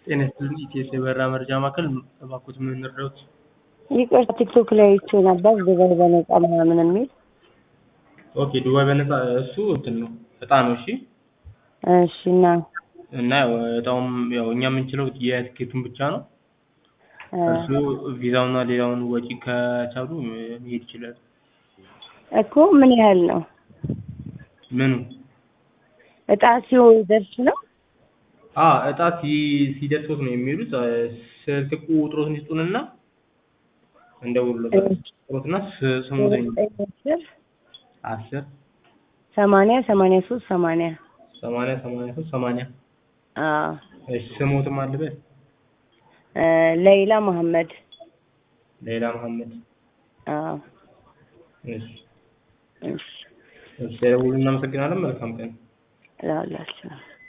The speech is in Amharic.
ጤና ይስጥልኝ ኢቲኤስ የበረራ መረጃ ማዕከል እባክዎት ምን እንርዳዎት? ይቅርታ ቲክቶክ ላይ አይቼ ነበር ዱባይ በነፃ ምናምን የሚል ኦኬ ዱባይ በነፃ እሱ እንትን ነው እጣ ነው እሺ እሺ እና እና ያው እጣውም ያው እኛ የምንችለው የትኬቱን ብቻ ነው እርሱ ቪዛውና ሌላውን ወጪ ከቻሉ መሄድ ይችላል እኮ ምን ያህል ነው ምኑ እጣ ሲደርስ ነው አ እጣ ሲ- ሲደርሶት ነው የሚሄዱት ስልክ ቁጥሮትን ይስጡንና እንደውልሎታለን ቁጥሮትና ስ- ስሙትን አስር አስር ሰማንያ ሰማንያ ሶስት ሰማንያ ሰማንያ ሰማንያ ሶስት ሰማንያ አዎ እሺ ስሞትም አለበት እ ለይላ መሐመድ ሌላ መሐመድ አዎ እሺ እሺ እሺ ደውሉ እናመሰግናለን መልካም ቀን እላለሁ